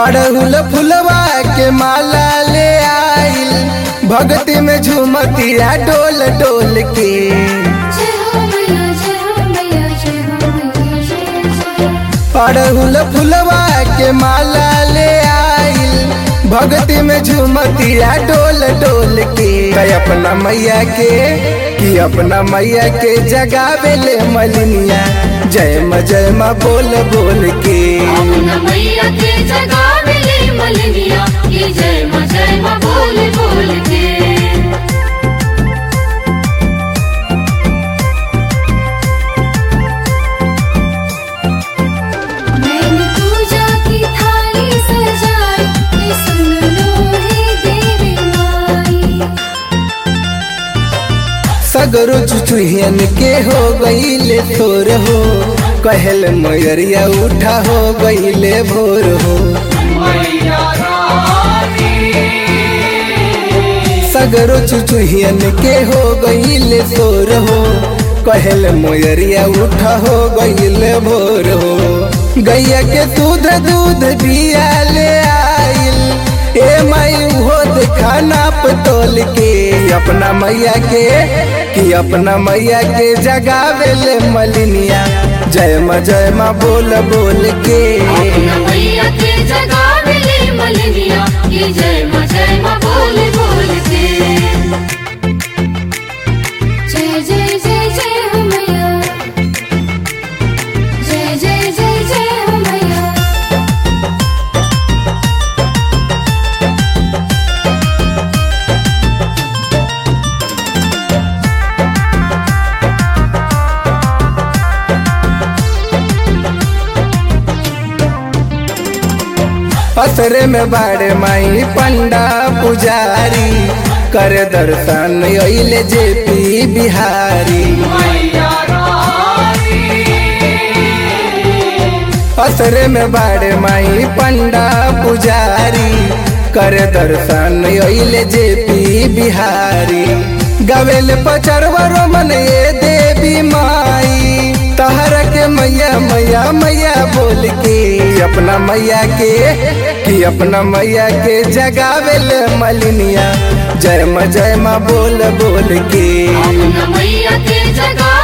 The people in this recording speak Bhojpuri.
अड़हुल फुलवा के माला ले आइल भक्ति में झूमतिया डोल डोल के जय हो मैया जय हो मैया जय हो मैया जय जय अड़हुल फुलवा के माला ले आइल भक्ति में झूमतिया डोल डोल के कई अपना मैया के कि अपना मैया के जगावे ले मलिनिया जय म जय म बोल बोल के अपना मैया के जगह मिले मलनिया ये जय माँ जय माँ बोल बोल के मैंने पूजा की थाली सजाई ये सुन लो हे देवी माई सगरो चुचुहियन के हो गईले थोर हो कहल मयरिया उठा हो गईले भोर हो सगरो चुचुहियन के हो गईले थोर हो कहल मोयरिया उठा हो गईले भोर हो गैया के दूध दूध दिया ले आइल ए माई हो देखा नाप तोल के अपना मैया के कि अपना मैया के जगावे ले मलिनिया जय माँ जय माँ बोल बोल के अपना मैया के जगह मिले मलनिया ये जय माँ जय माँ बोल बोल के जय जय जय जय हो मैया जय जय जय जय हो मैया असरे में बाड़े माई पंडा पुजारी कर दर्शन अइले जेपी बिहारी असरे में बाड़े माई पंडा पुजारी कर दर्शन अइले जेपी बिहारी गवेल पचरवरो मन ये देवी माई तहर के मैया मैया मैया बोल के अपना मैया के कि अपना मैया के जगावेल मलिनिया जय म जय माँ बोल बोल के अपना मैया के जगह